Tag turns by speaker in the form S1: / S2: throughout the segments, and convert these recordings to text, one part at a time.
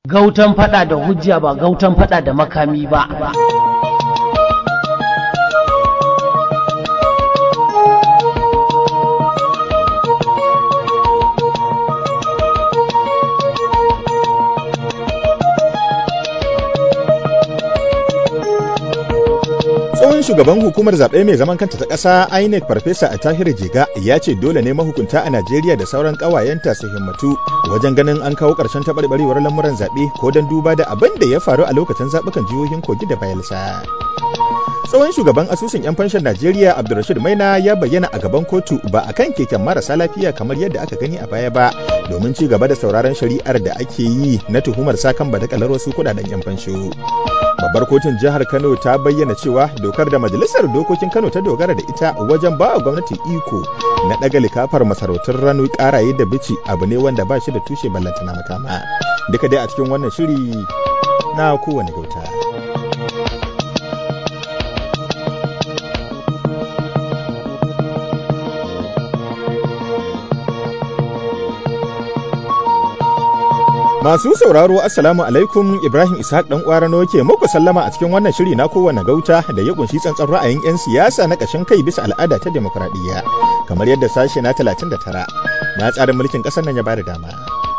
S1: Gautan fada da hujja ba gautan fada da makami ba.
S2: tsohon shugaban hukumar zaɓe mai zaman kanta ta ƙasa inec farfesa a tahir jiga ya ce dole ne mahukunta a najeriya da sauran ƙawayenta su himmatu wajen ganin an kawo ƙarshen taɓarɓarewar lamuran zaɓe ko don duba da abin da ya faru a lokacin zaɓukan jihohin kogi da bayelsa tsohon shugaban asusun 'yan fanshin najeriya abdulrashid maina ya bayyana a gaban kotu ba a kan keken marasa lafiya kamar yadda aka gani a baya ba domin ci gaba da sauraron shari'ar da ake yi na tuhumar sakan badakalar wasu kudaden 'yan fansho babbar kotun jihar kano ta bayyana cewa dokar da majalisar dokokin kano ta dogara da ita wajen ba wa gwamnati iko na daga likafar masarautun ranu karaye da bici abu ne wanda ba shi da tushe ballantana makama duka dai a cikin wannan shiri na kowane gauta Masu sauraro Assalamu alaikum Ibrahim Ishaq dan Kwarano ke muku sallama a cikin wannan shiri na kowane gauta da ya kunshi tsantsan ra'ayin 'yan siyasa na ƙashin kai bisa al'ada ta demokradiyya kamar yadda sashe na 39 na tsarin mulkin ƙasar nan ya bada dama.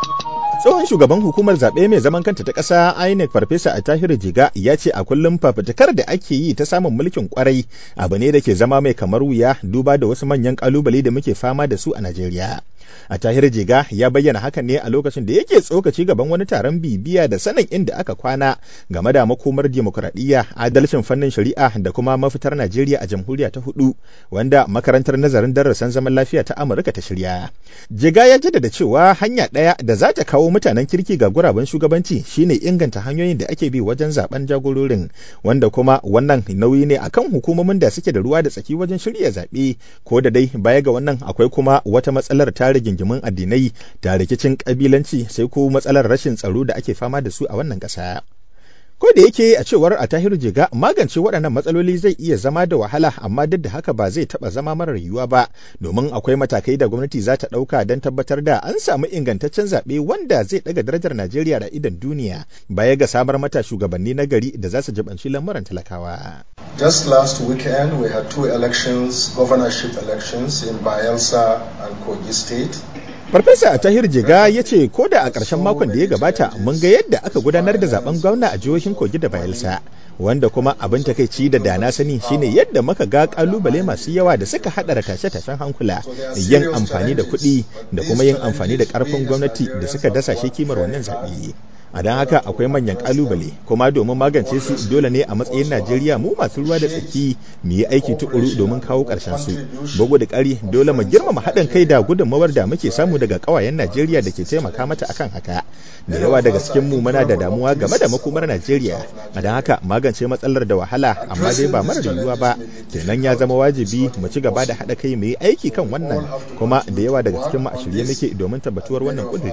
S2: Tsohon shugaban hukumar zaɓe mai zaman kanta ta ƙasa INEC Farfesa a Tahiru Jiga ya ce a kullum fafutukar da ake yi ta samun mulkin kwarai abu ne da ke zama mai kamar wuya duba da wasu manyan ƙalubale da muke fama da su a Najeriya. a tahir jiga ya bayyana hakan ne a lokacin da yake tsokaci gaban wani taron bibiya da sanin inda aka kwana game da makomar demokuraɗiyya adalcin fannin shari'a da kuma mafitar najeriya a jamhuriya ta hudu wanda makarantar nazarin darasin zaman lafiya ta amurka ta shirya jiga ya jaddada cewa hanya ɗaya da za ta kawo mutanen kirki ga guraben shugabanci shine inganta hanyoyin da ake bi wajen zaben jagororin wanda kuma wannan nauyi ne akan hukumomin da suke da ruwa da tsaki wajen shirya zaɓe ko da dai baya ga wannan akwai kuma wata matsalar tare rigingimin addinai da rikicin kabilanci sai ko matsalar rashin tsaro da ake fama da su a wannan ƙasa. Ko da yake a cewar a tahiru jiga magance waɗannan matsaloli zai iya zama da wahala amma duk da haka ba zai taɓa zama marar yiwuwa ba domin akwai matakai da gwamnati za ta ɗauka don tabbatar da an samu ingantaccen zaɓe wanda zai ɗaga darajar Najeriya da idan duniya baya ga samar mata shugabanni na gari da za su jibanci lamuran talakawa.
S3: Just last weekend we had two elections, governorship elections in Bayelsa and Kogi State.
S2: Farfesa Tahir Jiga ya ce ko da a ƙarshen makon da ya gabata mun ga yadda aka gudanar da zaben gwamna a jihohin Kogi da Bayelsa. Wanda kuma abin takaici da dana sani shine yadda muka ga kalubale masu yawa da suka haɗa tashe-tashen hankula yin amfani da kuɗi da kuma yin amfani da ƙarfin gwamnati da suka dasa shi kimar wannan zaɓe. a don haka akwai manyan kalubale kuma domin magance su dole ne a matsayin najeriya mu masu ruwa da tsaki mu yi aiki tukuru domin kawo ƙarshen su bugu da ƙari dole mu girmama haɗin kai da gudunmawar da muke samu daga ƙawayen najeriya da ke taimaka mata akan haka da yawa daga cikin mu muna da damuwa game da makomar najeriya a don haka magance matsalar da wahala amma dai ba mara yiwuwa ba kenan ya zama wajibi mu ci gaba da haɗa kai mu yi aiki kan wannan kuma da yawa daga cikin mu a shirye muke domin tabbatuwar wannan ƙuduri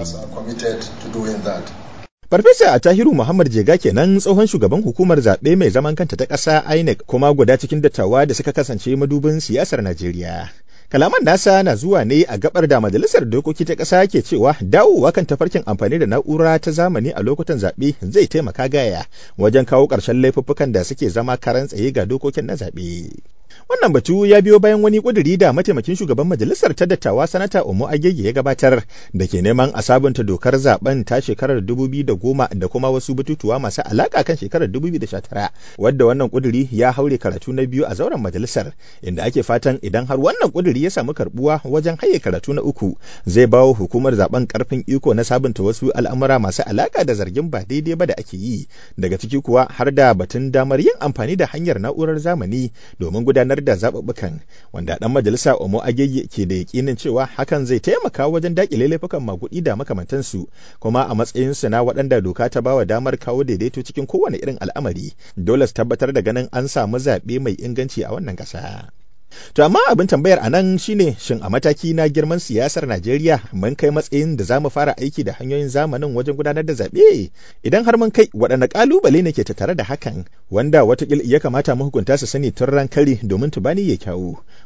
S2: Farfesa a Tahiru Muhammad Jega kenan tsohon shugaban hukumar zaɓe mai zaman kanta ta ƙasa INEC kuma guda cikin dattawa da suka kasance madubin siyasar Najeriya. Kalaman nasa na zuwa ne a gabar da majalisar dokoki ta ƙasa ke cewa dawowa kan tafarkin amfani da na'ura ta zamani a lokutan zaɓe zai taimaka gaya wajen kawo ƙarshen laifuffukan da suke zama karan tsaye ga dokokin na zaɓe. Wannan batu ya biyo bayan wani ƙuduri da mataimakin shugaban majalisar ta dattawa sanata Omo Agege ya gabatar da ke neman a sabunta dokar zaben ta shekarar 2010 da kuma wasu batutuwa masu alaka kan shekarar 2019 wadda wannan ƙuduri ya haure karatu na biyu a zauren majalisar inda ake fatan idan har wannan ƙuduri ya samu karbuwa wajen haye karatu na uku zai bawo hukumar zaben karfin iko na sabunta wasu al'amura masu alaka da zargin ba daidai ba da ake yi daga ciki kuwa har da batun damar yin amfani da hanyar na'urar zamani domin gudanar da zaɓuɓɓukan wanda ɗan majalisa Omo Agege ke da yakinin cewa hakan zai taimaka wajen daƙile laifukan maguɗi da makamantansu kuma a matsayinsu na waɗanda doka ta bawa damar kawo daidaito cikin kowane irin al'amari dole su tabbatar da ganin an samu zaɓe mai inganci a wannan ƙasa. To amma abin tambayar a nan shine shin a mataki na girman siyasar Najeriya mun kai matsayin da za mu fara aiki da hanyoyin zamanin wajen gudanar da zaɓe? Idan har mun kai waɗanne ƙalubale ne ke tattare da hakan wanda watakil ya kamata mahukunta su sani tun ran kari domin tubani ya kyawu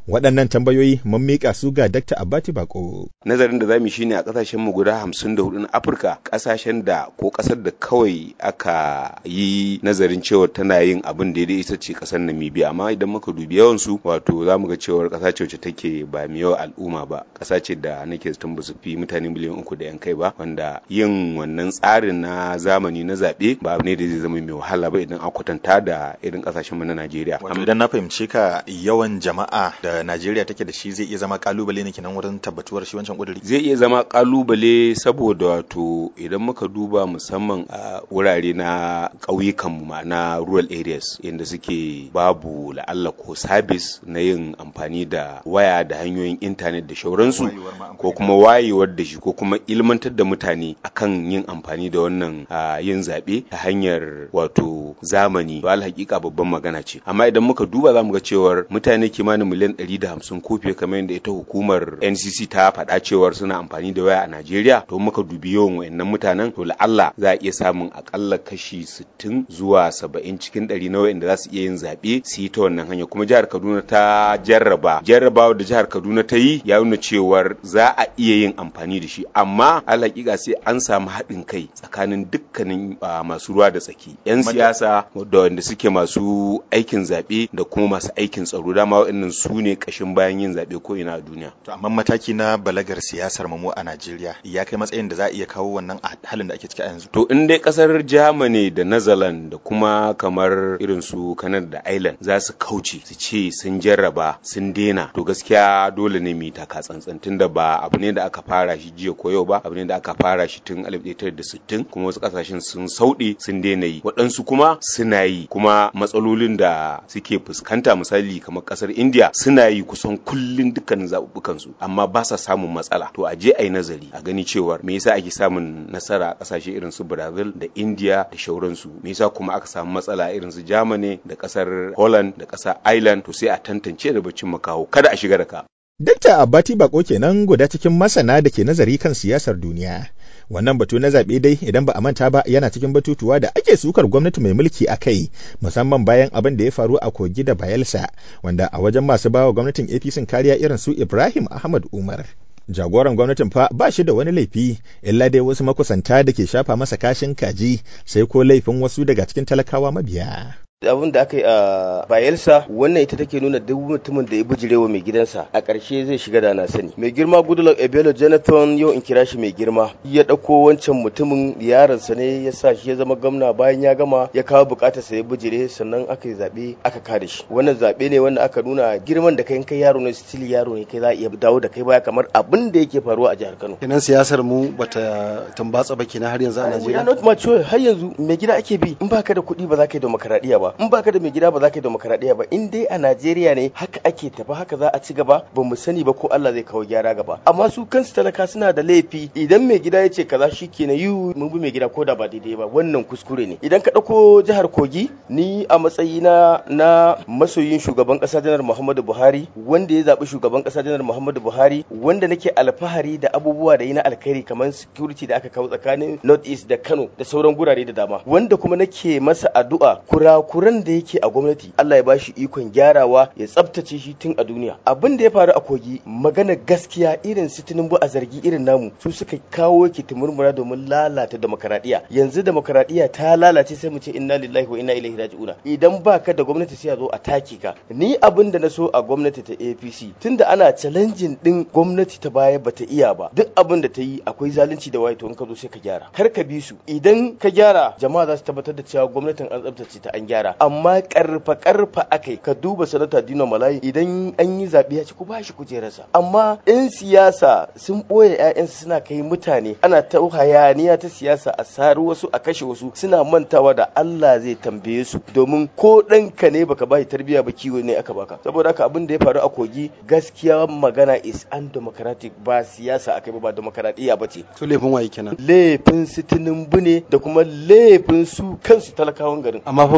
S2: Waɗannan tambayoyi mun miƙa su ga Dr. Abati Bako.
S4: Nazarin da zamu shine a ƙasashen mu guda hamsin da hudu na Afirka ƙasashen da ko ƙasar da kawai aka yi nazarin cewa tana yin abin daidai ita ce ƙasar Namibia amma idan muka dubi yawan su wato zamu ga cewar ƙasa ce wacce take ba mai yawa al'umma ba ƙasa ce da nake zaton ba su fi mutane miliyan uku da yan kai ba wanda yin wannan tsarin na zamani na zaɓe ba abu ne da zai zama mai wahala ba idan an kwatanta da irin ƙasashen mu na Najeriya.
S2: Wato idan na fahimce ka yawan jama'a da Najeriya take da shi zai iya zama kalubale ne kenan wurin tabbatuwar shi wancan kuduri.
S4: Zai iya zama kalubale saboda wato idan muka duba musamman a wurare na ƙauyukan mu ma'ana rural areas inda suke babu la'alla ko sabis na yin amfani da waya da hanyoyin intanet da shauransu ko kuma wayewar da shi ko kuma ilmantar da mutane akan yin amfani da wannan yin zaɓe ta hanyar wato zamani ba hakika babban magana ce amma idan muka duba za mu ga cewar mutane kimanin miliyan 150 ko fiye kamar yadda ita hukumar NCC ta faɗa cewar suna amfani da waya a Najeriya to muka dubi yawan wayannan mutanen to la'alla za a iya samun akalla kashi 60 zuwa 70 cikin 100 na wayanda za su iya yin zaɓe su yi ta wannan hanya kuma jihar Kaduna ta jarraba jarrabawa da jihar Kaduna ta yi ya nuna cewar za a iya yin amfani da shi amma hakika sai an samu haɗin kai tsakanin dukkanin masu ruwa da tsaki 'yan siyasa da wanda suke masu aikin zaɓe da kuma masu aikin tsaro dama waɗannan su ne ƙashin bayan yin zaɓe ko ina a duniya.
S2: To amma mataki na balagar siyasar mu a Najeriya ya kai matsayin da za a iya kawo wannan a halin da ake ciki a yanzu.
S4: To in dai ƙasar Germany da Netherlands da kuma kamar irin su Canada da Ireland za su kauce su ce sun jarraba sun daina to gaskiya dole ne mu yi taka tsantsan tunda ba abu ne da aka fara shi jiya ko yau ba abu ne da aka fara shi tun 1960 kuma wasu ƙasashen sun sauɗe sun daina yi waɗansu kuma suna yi kuma matsalolin da suke fuskanta misali kamar kasar india suna yi kusan kullun dukkanin zaɓuɓɓukan su amma ba sa samun matsala to a je a yi nazari a gani cewar me yasa ake samun nasara a ƙasashe irin su brazil da india da shauransu me yasa kuma aka samu matsala irin su germany da ƙasar holland da ƙasar ireland to sai a tantance da bacin makaho kada a shiga da ka
S2: Dakta Abati Bako kenan guda cikin masana da ke nazari kan siyasar duniya. Wannan batu na zaɓe dai idan ba a manta ba yana cikin batutuwa da ake sukar gwamnati mai mulki a kai musamman bayan abin da ya faru a kogi da Bayelsa wanda a wajen masu bawa gwamnatin APC kariya irin su Ibrahim Ahmad Umar. Jagoran gwamnatin fa ba shi da wani laifi illa dai wasu makusanta da ke shafa masa kashin kaji sai ko laifin wasu daga cikin talakawa mabiya.
S5: abin da aka yi a bayelsa wannan ita take nuna duk mutumin da ya bijirewa mai gidansa a ƙarshe zai shiga da na sani mai girma goodluck ebelo jonathan yau in kira shi mai girma ya ɗauko wancan mutumin yaronsa ne ya sa shi ya zama gwamna bayan ya gama ya kawo bukatar sa ya bijire sannan aka yi zaɓe aka kada shi wannan zaɓe ne wanda aka nuna girman da kai kai yaro ne still yaro ne kai za a iya dawo da kai baya kamar abin da yake faruwa a jihar kano
S6: kenan siyasar mu bata tambatsa ba kenan har yanzu a najeriya
S5: not mature har yanzu mai gida ake bi in baka da kuɗi ba za ka yi demokaradiyya ba in baka da mai gida ba za ka yi demokaradiyya ba in dai a Najeriya ne haka ake tafi haka za a ci gaba ba mu sani ba ko Allah zai kawo gyara gaba amma su kansu talaka suna da laifi idan mai gida ya ce kaza shikenan yi mun bi mai gida ko da ba daidai ba wannan kuskure ne idan ka ɗauko jihar Kogi ni a matsayina na masoyin shugaban ƙasa janar Muhammadu Buhari wanda ya zaɓi shugaban ƙasa janar Muhammadu Buhari wanda nake alfahari da abubuwa da yi na alkhairi kamar security da aka kawo tsakanin North East da Kano da sauran gurare da dama wanda kuma nake masa addu'a kurakuran da yake a gwamnati Allah ya bashi ikon gyarawa ya tsabtace shi tun a duniya abin da ya faru a kogi magana gaskiya irin su tinubu a zargi irin namu su suka kawo ki murmura domin lalata demokaradiyya yanzu demokaradiyya ta lalace sai mu ce inna lillahi wa inna ilaihi raji'una idan baka da gwamnati sai a zo a take ka ni abin da na so a gwamnati ta APC tunda ana challenging din gwamnati ta baya bata iya ba duk abin da ta yi akwai zalunci da waye to in ka zo sai ka gyara kar ka bi su idan ka gyara jama'a za su tabbatar da cewa gwamnatin an tsabtace ta an gyara amma karfa karfa akai ka duba sanata Dino Malayi idan an yi zaɓe ya ci ku bashi kujerarsa amma yan siyasa sun ɓoye 'ya'yansu suna kai mutane ana ta hayaniya ta siyasa a sari wasu a kashe wasu suna mantawa da Allah zai tambaye su domin ko ɗanka ne baka bashi tarbiyya ba kiwo ne aka baka saboda haka abin da ya faru a kogi gaskiya magana is undemocratic ba siyasa akai ba ba demokaradiyya ba ce
S6: to laifin waye kenan
S5: laifin su tinubu ne da kuma laifin su kansu talakawan garin
S6: amma fa Buhari ya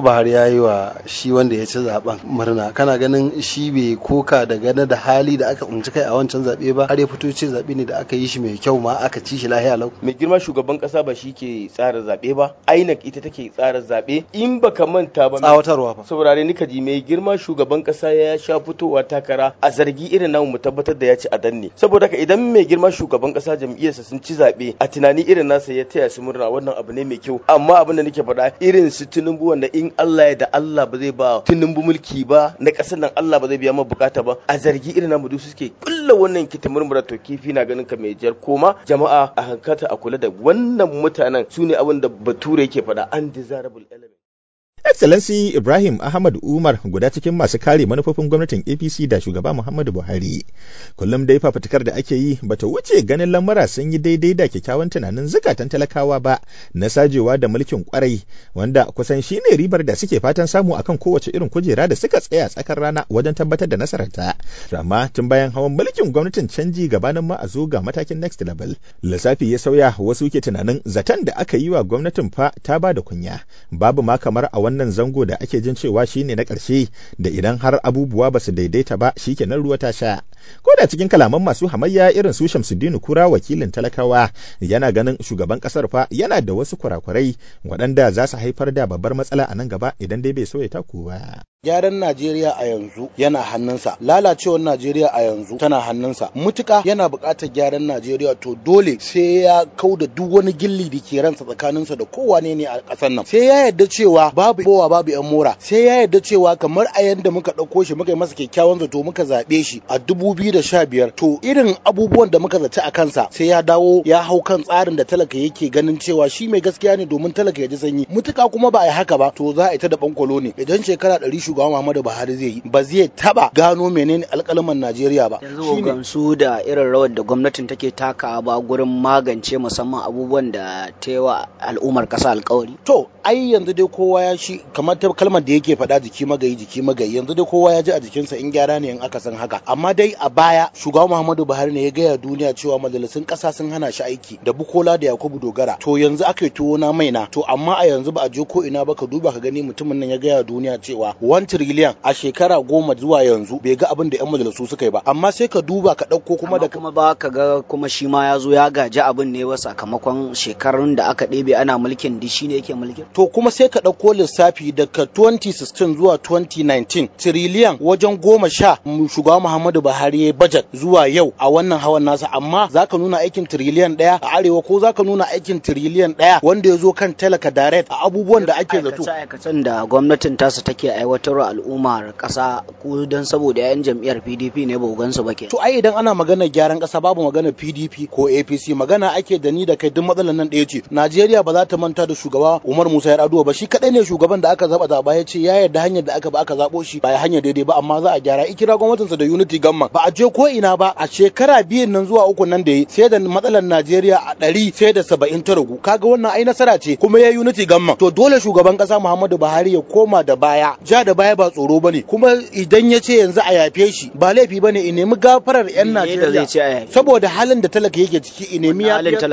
S6: ya yi wa shi wanda ya ci zaben murna kana ganin shi bai koka da gane da hali da aka tsinci kai a wancan zaɓe ba har ya fito ce zaɓe ne da aka yi shi mai kyau ma aka ci shi lahiya lau
S5: mai girma shugaban kasa ba shi ke tsara zaɓe ba INEC ita take tsara zaɓe in baka manta ba
S6: tsawatarwa fa
S5: saurare ni ji mai girma shugaban kasa ya sha fitowa takara a zargi irin namu mu tabbatar da ya ci a danne saboda haka idan mai girma shugaban kasa jam'iyyarsa sun ci zaɓe a tunani irin nasa ya taya su murna wannan abu ne mai kyau amma abin da nake faɗa irin su tinubu wanda in Allah ya da Allah ba zai ba tinubu mulki ba na ƙasar nan Allah ba zai biya ma bukata ba a zargi irin namu duk suke kulla wannan kiti murmura to kifi na ganin ka mai jar koma jama'a a hankata a kula da wannan mutanen su ne abin da bature yake faɗa undesirable element
S2: Excellency Ibrahim Ahmad Umar guda cikin masu kare manufofin gwamnatin APC da shugaba Muhammadu Buhari. Kullum dai fafutukar da ake yi bata wuce ganin lamura sun yi daidai da kyakkyawan tunanin zukatan talakawa ba na sajewa da mulkin kwarai wanda kusan shine ribar da suke fatan samu akan kowace irin kujera da suka tsaya tsakar rana wajen tabbatar da nasararta. Amma tun bayan hawan mulkin gwamnatin canji gabanin ma a zo ga matakin next level. Lissafi ya sauya wasu ke tunanin zaton da aka yi wa gwamnatin fa ta ba da kunya. Babu ma kamar a wannan zango da ake jin cewa shine na ƙarshe da idan har abubuwa ba su daidaita ba shikenan ruwa ta sha ko da cikin kalaman masu hamayya irin su Shamsuddin Kura wakilin talakawa yana ganin shugaban kasar fa yana da wasu kurakurai waɗanda za su haifar da babbar matsala a nan gaba idan dai bai so ya taku ba
S7: gyaran Najeriya a yanzu yana hannunsa lalacewar Najeriya a yanzu tana hannunsa mutuka yana buƙatar gyaran Najeriya to dole sai ya kau da duk wani gilli da ke ransa tsakaninsa da kowane ne a ƙasar nan sai ya yarda cewa babu bowa babu yan mora sai ya yarda cewa kamar a yanda muka ɗauko shi muka yi masa kyakkyawan zato muka zaɓe shi a dubu biyu da sha biyar to irin abubuwan da muka zaci a kansa sai ya dawo ya hau kan tsarin da talaka yake ganin cewa shi mai gaskiya ne domin talaka ya ji sanyi mutuka kuma ba a yi haka ba to za a yi ta da bankwalo ne idan shekara ɗari shugaban Muhammadu Buhari zai yi ba zai taba gano menene alƙalaman Najeriya ba
S8: yanzu gamsu da irin rawar da gwamnatin take takawa ba gurin magance musamman abubuwan da ta yi wa al'ummar ƙasa alƙawari
S7: to ai yanzu dai kowa ya shi kamar ta kalmar da yake faɗa jiki magayi jiki magayi yanzu dai kowa ya ji a jikinsa in gyara ne in aka san haka amma dai a baya shugaban Muhammadu Buhari ne ya gaya duniya cewa majalisun ƙasa sun hana shi aiki da Bukola da Yakubu Dogara to yanzu aka yi tuwo na maina to amma a yanzu ba a je ko ina ba ka duba ka gani mutumin nan ya gaya duniya cewa 1 trillion a shekara goma zuwa yanzu bai ga abin da 'yan majalisu suka yi ba amma sai ka duba ka ɗauko kuma da
S8: kuma ba ka ga kuma shi ma ya zo ya gaji abin ne wa sakamakon shekarun da aka ɗebe ana mulkin di shi ne yake mulkin
S7: to kuma sai ka ɗauko lissafi daga 2016 zuwa 2019 tiriliyan wajen goma sha shugaba Muhammadu Buhari ya budget zuwa yau a wannan hawan nasa amma zaka nuna aikin tiriliyan ɗaya a arewa ko zaka nuna aikin tiriliyan ɗaya wanda ya zo kan talaka direct a abubuwan da ake zato
S8: aikacen da gwamnatin tasa take aiwatarwa al'ummar ƙasa ko don saboda 'yan jam'iyyar PDP ne ba gansu ba ke
S7: to ai idan ana maganar gyaran ƙasa babu maganar PDP ko APC magana ake da ni da kai duk matsalar nan ɗaya ce Najeriya ba za ta manta da shugaba Umar Musa Yar'adua ba shi kadai ne shugaban da aka zaba zaba ya ce ya yarda hanyar da aka ba aka zabo shi ba hanyar daidai ba amma za a gyara ikira gwamnatinsa da Unity Gamma ba a je ko ina ba a shekara biyun nan zuwa uku nan da yi sai da matsalar Najeriya a ɗari sai da saba'in ta ragu kaga wannan ai nasara ce kuma ya Unity Gamma to dole shugaban ƙasa Muhammadu Buhari ya koma da baya ja da baya ba tsoro bane kuma idan ya ce yanzu a yafe shi ba laifi bane in nemi gafarar yan Najeriya saboda halin da talaka yake ciki in nemi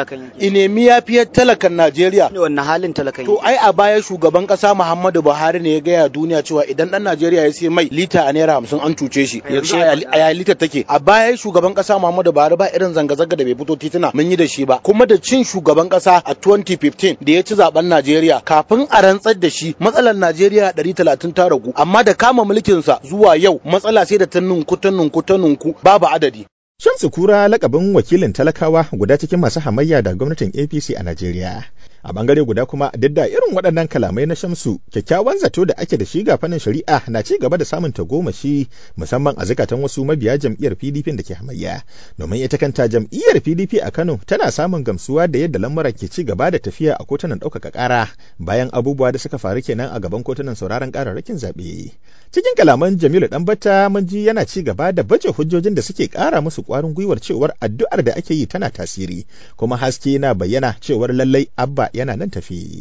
S7: in nemi yafiyar talakan Najeriya
S8: wannan halin talakan
S7: to ai a baya shugaban ƙasa Muhammadu Buhari ne ya gaya duniya cewa idan dan Najeriya ya sai mai lita a naira hamsin an cuce shi yaushe a ya litar take a baya shugaban ƙasa Muhammadu Buhari ba irin zanga-zanga da bai fito tituna mun yi da shi ba kuma da cin shugaban ƙasa a 2015 da ya ci zaben Najeriya kafin a rantsar da shi matsalar Najeriya 130 ta ragu amma da kama mulkinsa zuwa yau matsala sai da ta nunku ta nunku ta nunku babu adadi
S2: Shamsu Kura lakabin wakilin talakawa guda cikin masu hamayya da gwamnatin APC a Najeriya. A bangare guda kuma duk da irin waɗannan kalamai na Shamsu, kyakkyawan zato da ake da shi ga fannin shari'a na ci gaba da samun tagomashi musamman a zukatan wasu mabiya jam'iyyar PDP da ke hamayya. Domin ita kanta jam'iyyar PDP a Kano tana samun gamsuwa da yadda lamura ke ci gaba da tafiya a kotunan ɗaukaka ƙara bayan abubuwa da suka faru kenan a gaban kotunan sauraron ƙararrakin zaɓe. Cikin kalaman Jamilu Ɗanbata mun ji yana ci gaba da baje hujjojin da suke ƙara musu ƙwarin gwiwar cewar addu'ar da ake yi tana tasiri, kuma haske na bayyana cewar lallai Abba yana nan tafi.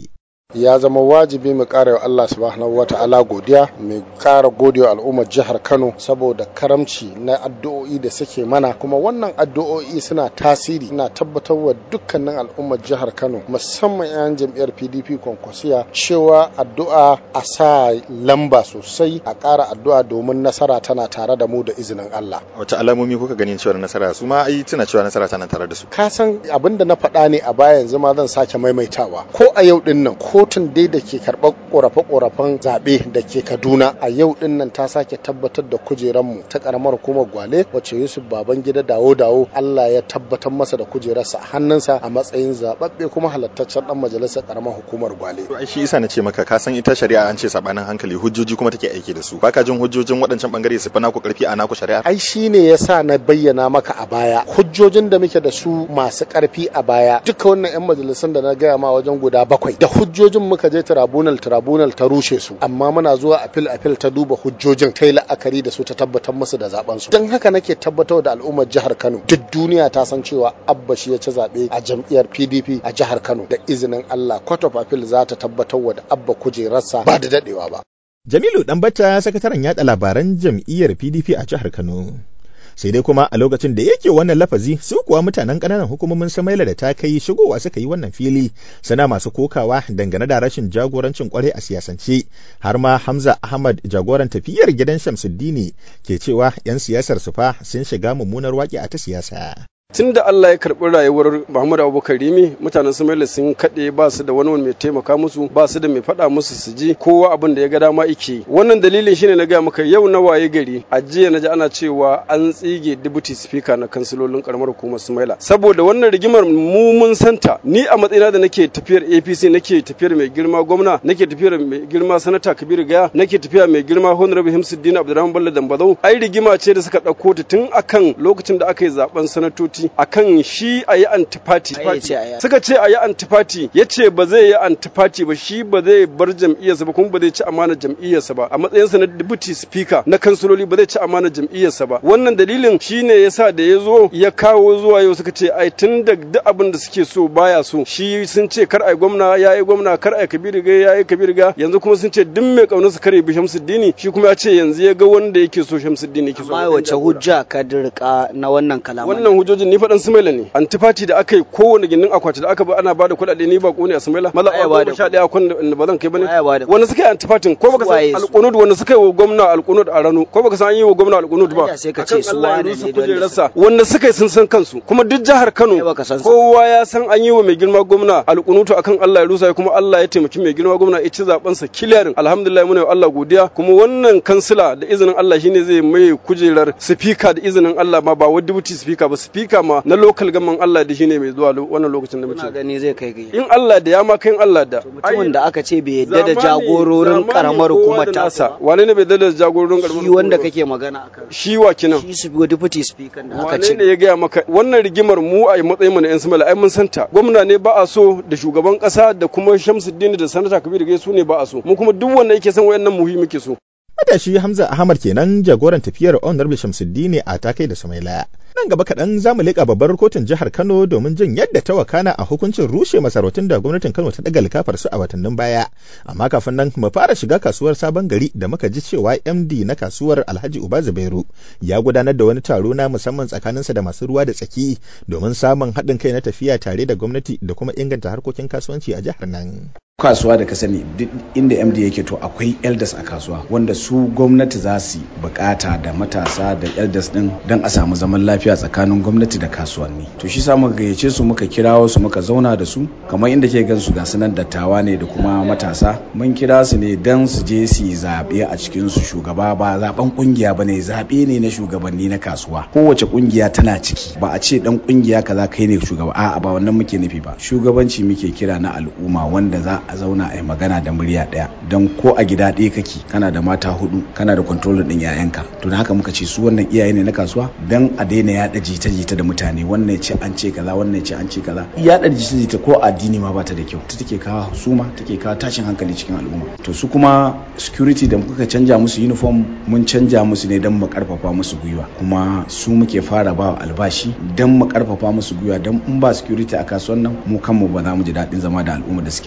S9: ya zama wajibi mu ƙara wa Allah subhanahu wa ta'ala godiya mu ƙara gode wa al'ummar jihar Kano saboda karamci na addu'o'i da suke mana kuma wannan addu'o'i suna tasiri ina tabbatar wa dukkanin al'ummar jihar Kano musamman 'yan jam'iyyar PDP kwankwasiya cewa addu'a a sa lamba sosai a ƙara addu'a domin nasara tana tare da mu da izinin Allah
S2: wace alamomi kuka ganin cewa nasara su ma ai tuna cewa nasara tana tare da su
S9: ka san abin da na faɗa ne a baya yanzu ma zan sake maimaitawa ko a yau din nan kotun dai da ke karɓar ƙorafe-ƙorafen zaɓe da ke Kaduna a yau din nan ta sake tabbatar da kujeranmu ta ƙaramar hukumar Gwale wacce Yusuf Babangida dawo dawo Allah ya tabbatar masa da kujerarsa a hannunsa a matsayin zaɓaɓɓe kuma halattaccen ɗan majalisar ƙaramar hukumar Gwale.
S2: to ai shi isa na ce maka ka san ita shari'a an ce sabanin hankali hujjoji kuma take aiki da su baka jin hujjojin waɗancan bangare su fi naku karfi a naku shari'a
S9: ai shi ne ya sa na bayyana maka a baya hujjojin da muke da su masu ƙarfi a baya duka wannan 'yan majalisun da na gaya ma wajen guda bakwai da hujjojin muka je tribunal tribunal ta rushe su amma muna zuwa apil apil ta duba hujjojin ta yi la'akari da su ta tabbatar musu da zaben su don haka nake tabbatar da al'ummar jihar Kano duk duniya ta san cewa Abba shi ya ci zaɓe a jam'iyyar PDP a jihar Kano da izinin Allah Court of Appeal za ta tabbatar wa da Abba kujerarsa ba da dadewa ba
S2: Jamilu Ɗanbata sakataren yaɗa labaran jam'iyyar PDP a jihar Kano. Sai dai kuma a lokacin da yake wannan lafazi su kuwa mutanen ƙananan hukumomin Samaila da ta kai shigowa suka yi wannan fili sana masu kokawa dangane da rashin jagorancin kwarai a siyasance har ma Hamza Ahmad jagoran tafiyar gidan Shamsuddini ke cewa 'yan siyasar su fa sun shiga mummunar waƙi a ta siyasa.
S10: tun da Allah ya karɓi rayuwar Muhammadu Abubakar Rimi mutanen Sumaila sun kaɗe ba su da wani mai taimaka musu ba su da mai faɗa musu su ji kowa abin da ya ga dama ike wannan dalilin shine na gaya maka yau na waye gari a jiya na ji ana cewa an tsige deputy speaker na kansilolin karamar hukumar Sumaila saboda wannan rigimar mu mun santa ni a matsayina da nake tafiyar APC nake tafiyar mai girma gwamna nake tafiyar mai girma sanata Kabiru Gaya nake tafiya mai girma Honorable Himsuddin Abdulrahman Bello Dambazau ai rigima ce da suka ɗauko ta tun akan lokacin da aka yi zaben sanatoci akan shi a yi antifati suka ce a yi antifati ya ce ba zai yi antifati ba shi ba zai bar jam'iyyarsa ba kuma ba zai ci amana jam'iyyarsa ba a matsayinsa na deputy speaker na kansiloli ba zai ci amana jam'iyyarsa ba wannan dalilin shine yasa da ya zo ya kawo zuwa yau suka ce ai tun da duk abin da suke so baya so shi sun ce kar ai gwamna ya yi gwamna kar ai kabiru ga ya yi kabiru ga yanzu kuma sun ce duk mai kaunar su kare bi shamsuddini shi kuma ya ce yanzu ya ga wanda yake so shamsuddini yake so
S8: amma wace hujja ka dirka na wannan kalaman
S10: wannan hujjojin ni faɗan sumaila ne antifati da aka yi kowane gindin akwati da aka ba ana bada kuɗaɗe ni ba ne a sumaila maza a goma sha ɗaya kwan da ba zan kai bane wanda suka yi antifatin ko baka san alƙunud wanda suka yi wa gwamna alƙunud a rano ko baka san an yi wa gwamna alƙunud ba
S8: sai ka ce su wane ne
S10: kujerarsa wanda suka yi sun san kansu kuma duk jihar Kano kowa ya san an yi wa mai girma gwamna alƙunutu akan Allah ya rusa kuma Allah ya taimaki mai girma gwamna ya ci zaben sa kiliyarin alhamdulillah muna wa Allah godiya kuma wannan kansila da izinin Allah shine zai mai kujerar speaker da izinin Allah ma ba wa deputy speaker ba speaker ma na local gaman Allah da shine mai zuwa wannan lokacin da muke
S8: gani zai kai gai
S10: in Allah da ya ma kai Allah da
S8: mutumin da aka ce bai yadda da jagororin karamar hukumar ta
S10: wane ne bai yadda da jagororin karamar
S8: shi wanda kake magana akan
S10: shi wa kinan
S8: shi su deputy speaker da aka ce
S10: wane ne ya gaya maka wannan rigimar mu a matsayin mu na yan samala ai mun santa gwamna ne ba a so da shugaban kasa da kuma Shamsuddin da sanata Kabiru gai su ne ba a so mu kuma duk wanda yake son wayannan muhimmi muke so
S2: Matashi Hamza Ahmad kenan jagoran tafiyar Honorable Shamsuddin a takai da Samaila. Nan gaba kaɗan za mu leƙa babbar kotun jihar Kano domin jin yadda ta wakana a hukuncin rushe masarautun da gwamnatin Kano ta ɗaga likafar su a watannin baya. Amma kafin nan mu fara shiga kasuwar sabon gari da muka ji cewa MD na kasuwar Alhaji Uba Zubairu ya gudanar da wani taro na musamman tsakaninsa da masu ruwa da tsaki domin samun haɗin kai na tafiya tare da gwamnati da kuma inganta harkokin kasuwanci a jihar nan.
S11: kasuwa da ka sani duk inda md yake to akwai elders a kasuwa wanda su gwamnati za su bukata da matasa da elders din don a samu zaman lafiya tsakanin gwamnati da kasuwanni to shi sa muka gayyace su muka kirawo su muka zauna da su kamar inda ke gan su ga sunan dattawa ne da kuma matasa mun kira su ne don su je su yi zaɓe a cikin su shugaba ba zaben kungiya ba ne zaɓe ne na shugabanni na kasuwa kowace kungiya tana ciki ba a ce dan kungiya kaza kai ne shugaba a'a ba wannan muke nufi ba shugabanci muke kira na al'umma wanda za a zauna a yi magana da murya ɗaya don ko a gida ɗaya kake kana da mata hudu kana da kontrolin ɗin 'ya'yanka to da haka muka ce su wannan iyaye ne na kasuwa don a daina yaɗa jita-jita da mutane wannan ce an ce kaza wannan ce an ce kaza yaɗa jita-jita ko addini ma bata da kyau ta take kawo husuma take kawo tashin hankali cikin al'umma to su kuma security da muka canja musu uniform mun canja musu ne don mu karfafa musu gwiwa kuma su muke fara ba albashi don mu karfafa musu gwiwa don in ba security a kasuwan nan mu kanmu ba za mu ji daɗin zama da al'umma da suke cikin kasuwa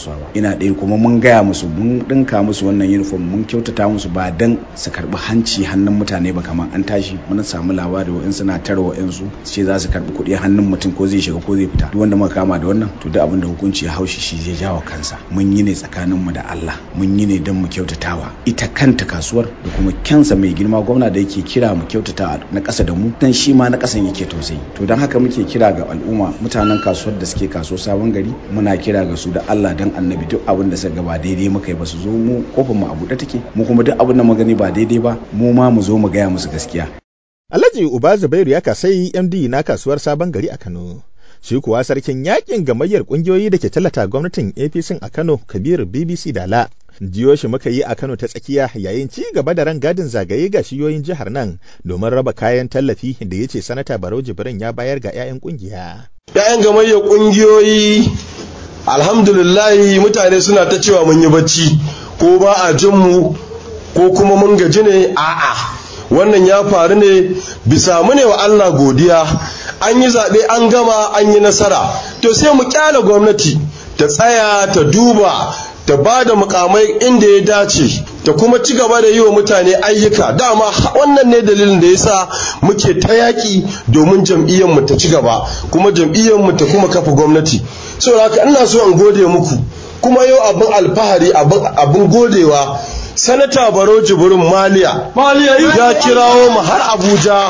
S11: kasuwa ba ina ɗaya kuma mun gaya musu mun ɗinka musu wannan uniform mun kyautata musu ba dan su karɓi hanci hannun mutane ba kamar an tashi mun samu labari wa'in suna tara wa'in su ce za su karɓi kuɗi hannun mutum ko zai shiga ko zai fita duk wanda muka kama da wannan to duk abin da hukunci ya haushi shi zai jawo kansa mun yi ne tsakanin mu da Allah mun yi ne don mu kyautatawa ita kanta kasuwar da kuma kyansa mai girma gwamna da yake kira mu kyautata na ƙasa da mu dan shi ma na ƙasan yake tausayi to don haka muke kira ga al'umma mutanen kasuwar da suke kaso sabon gari muna kira ga su da Allah dan annabi duk abin da suka ba daidai muka yi ba su zo mu kofar mu a buɗe take mu kuma duk abin da mu gani ba daidai ba mu ma mu zo mu gaya musu gaskiya
S2: Alhaji Uba Zubairu ya kasai MD na kasuwar sabon gari a Kano shi kuwa sarkin yakin gamayyar kungiyoyi da ke tallata gwamnatin APC a Kano Kabir BBC Dala jiyo shi muka yi a Kano ta tsakiya yayin ci gaba da ran gadin zagaye ga shiyoyin jihar nan domin raba kayan tallafi da ya ce sanata Barau Jibrin ya bayar ga 'ya'yan kungiya.
S12: 'Ya'yan gamayyar kungiyoyi alhamdulillahi mutane suna ta cewa mun yi bacci ko ba a jin mu ko kuma mun gaji ne a'a wannan ya faru ne bisa mu ne wa Allah godiya an yi zaɓe an gama an yi nasara to sai mu kyala gwamnati ta tsaya ta duba ta ba da mukamai inda ya dace ta kuma ci gaba da yi wa mutane ayyuka dama wannan ne dalilin da yasa muke ta yaƙi domin jam'iyyarmu ta ci gaba kuma jam'iyyarmu ta kuma kafa gwamnati saboda haka ina so in gode muku kuma yau abin alfahari abin godewa sanata baro jibirin maliya ya kirawo mu har abuja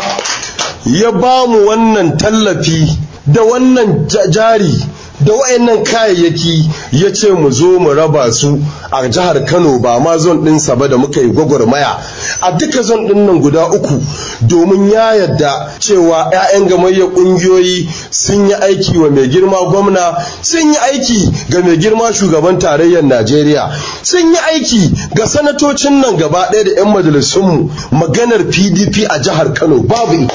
S12: ya ba mu wannan tallafi da wannan jari da wayannan kayayyaki ya ce mu zo mu raba su a jihar kano ba ma zon ɗinsa ba da muka yi gwagwarmaya a duka zon ɗin nan guda uku domin ya yadda cewa 'ya'yan gamayyar ƙungiyoyi sun yi aiki wa mai girma gwamna sun yi aiki ga mai girma shugaban tarayyar najeriya sun yi aiki ga sanatocin nan gaba ɗaya da 'yan majalisunmu maganar pdp a jihar kano babu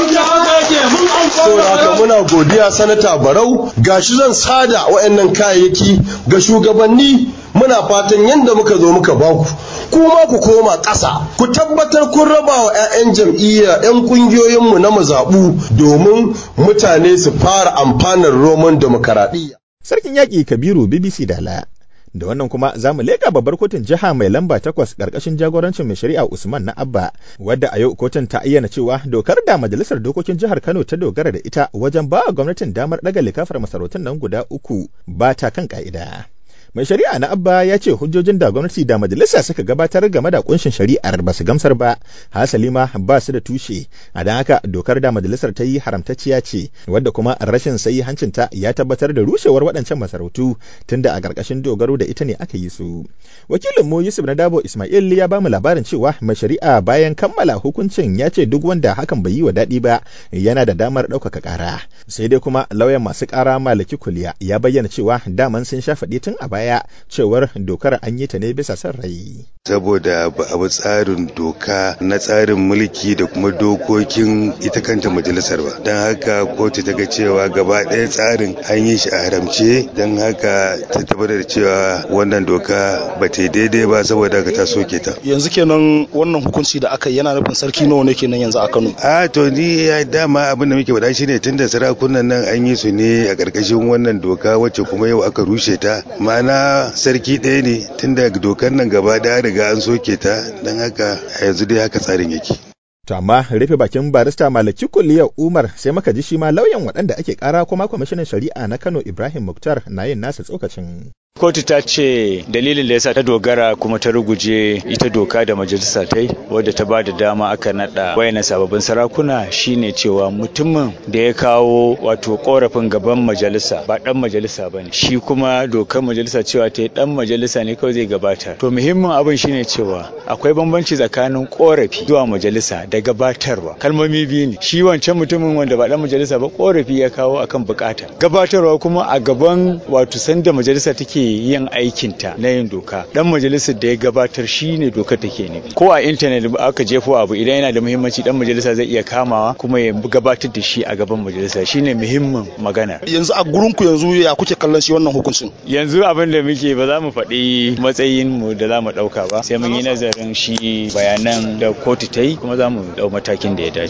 S12: saboda haka muna godiya sanata barau gashi zan sada waɗannan kayayyaki ga shugabanni muna fatan yadda muka zo muka baku kuma ku koma ƙasa ku tabbatar kun raba wa 'ya'yan jam'iyya 'yan ƙungiyoyinmu na mazaɓu domin mutane su fara amfanar roman demokaradiyya.
S2: Sarkin yaƙi Kabiru BBC Dala da wannan kuma za mu leƙa babbar kotun jiha mai lamba takwas ƙarƙashin jagorancin mai shari'a Usman na Abba wadda a yau kotun ta ayyana cewa dokar da majalisar dokokin jihar Kano ta dogara da ita wajen ba gwamnatin damar ɗaga likafar masarautun nan guda uku ba ta kan ƙa'ida. mai shari'a na abba ya ce hujjojin da gwamnati da majalisa suka gabatar game da kunshin shari'ar ba su gamsar ba hasali ma ba su da tushe a don haka dokar da majalisar ta yi haramtacciya ce wadda kuma rashin sayi hancinta ya tabbatar da rushewar waɗancan masarautu tunda a ƙarƙashin dogaro da ita ne aka yi su wakilin mu yusuf na dabo ismail ya bamu labarin cewa mai shari'a bayan kammala hukuncin ya ce duk wanda hakan bai yi wa daɗi ba yana da damar ɗaukaka ƙara sai dai kuma lauyan masu ƙara malaki kuliya ya bayyana cewa daman sun sha faɗi tun a baya baya cewar dokar an yi ta ne bisa son rai.
S13: Saboda ba abu tsarin doka na tsarin mulki da kuma dokokin ita kanta majalisar ba. Don haka kotu ta ga cewa gaba ɗaya tsarin an yi shi a haramce don haka ta tabbatar da cewa wannan doka ba ta daidai ba saboda haka ta soke ta.
S7: Yanzu kenan wannan hukunci da aka yi yana nufin sarki nawa ne kenan yanzu a Kano.
S13: A to ni ya dama abin da muke faɗa shine tunda sarakunan nan an yi su ne a ƙarƙashin wannan doka wacce kuma yau aka rushe ta. Ma'ana sarki ɗaya ne tunda dokar nan gaba da riga an soke ta don haka a yanzu dai haka tsarin yake.
S2: To amma rufe bakin barista Malaki Kulliyar Umar sai muka ji shi ma lauyan waɗanda ake ƙara kuma kwamishinan shari'a na Kano Ibrahim Muktar na yin nasa tsokacin.
S14: kotu ta ce dalilin da yasa ta dogara kuma ta ruguje ita doka da majalisa ta yi wadda ta ba da dama aka nada wayannan sababbin sarakuna shine cewa mutumin da ya kawo wato korafin gaban majalisa ba dan majalisa bane shi kuma dokar majalisa cewa ta dan majalisa ne kawai zai gabata to muhimmin abin shine cewa akwai bambanci tsakanin korafi zuwa majalisa da gabatarwa kalmomi biyu ne shi wancan mutumin wanda ba dan majalisa ba korafi ya kawo akan bukata gabatarwa kuma a gaban wato sanda majalisa take yin aikinta na yin doka dan majalisar da ya gabatar shi ne dokar take ne ko a intanet aka jefo abu idan yana da muhimmanci dan majalisa zai iya kamawa kuma ya gabatar da shi a gaban majalisa shine muhimmin magana
S7: yanzu a gurin ku yanzu ya kuke kallon shi wannan hukuncin
S14: yanzu abin da muke ba za mu faɗi matsayin mu da za mu ɗauka ba sai mun yi nazarin shi bayanan da kotu ta yi kuma za mu ɗau matakin da ya dace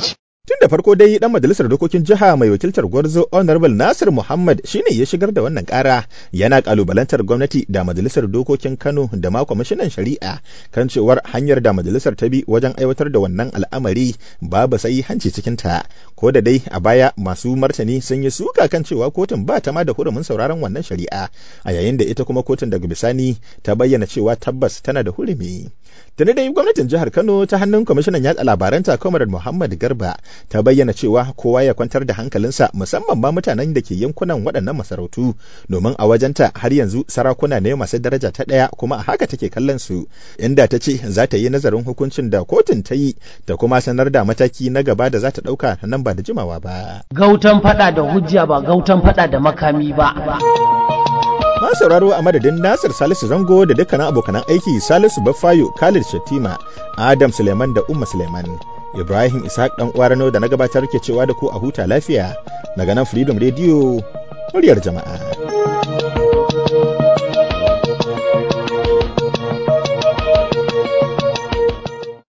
S2: Tun da farko dai dan majalisar dokokin jiha mai wakiltar Gwarzo Honorable Nasir Muhammad shine ya shigar da wannan kara yana kalubalantar gwamnati da majalisar dokokin Kano da ma kwamishinan shari'a kan cewar hanyar da majalisar ta bi wajen aiwatar da wannan al'amari babu sai hanci cikin ta ko da dai a baya masu martani sun yi suka kan cewa kotun ba ta ma da hurumin sauraron wannan shari'a a yayin da ita kuma kotun daga bisani ta bayyana cewa tabbas tana da hurumi tuni dai gwamnatin jihar Kano ta hannun kwamishinan yatsa labaranta Comrade Muhammad Garba ta bayyana cewa kowa ya kwantar da hankalinsa musamman ma mutanen da ke yankunan waɗannan masarautu domin a wajenta har yanzu sarakuna ne masu daraja ta ɗaya kuma a haka take kallon su inda ta ce za ta yi nazarin hukuncin da kotun ta yi ta kuma sanar da mataki na gaba da za ta ɗauka nan ba da jimawa ba.
S1: Gautan faɗa da hujja ba gautan faɗa da makami ba.
S2: Ma sauraro a madadin Nasir Salisu Zango da dukkanin abokanan aiki Salisu Baffayo, Khalid Shatima, Adam Suleiman da Umma Suleiman. Ibrahim Ishaq dan Uwarano da na gabatar ke cewa da ku a huta lafiya daga nan Freedom Radio muryar jama'a.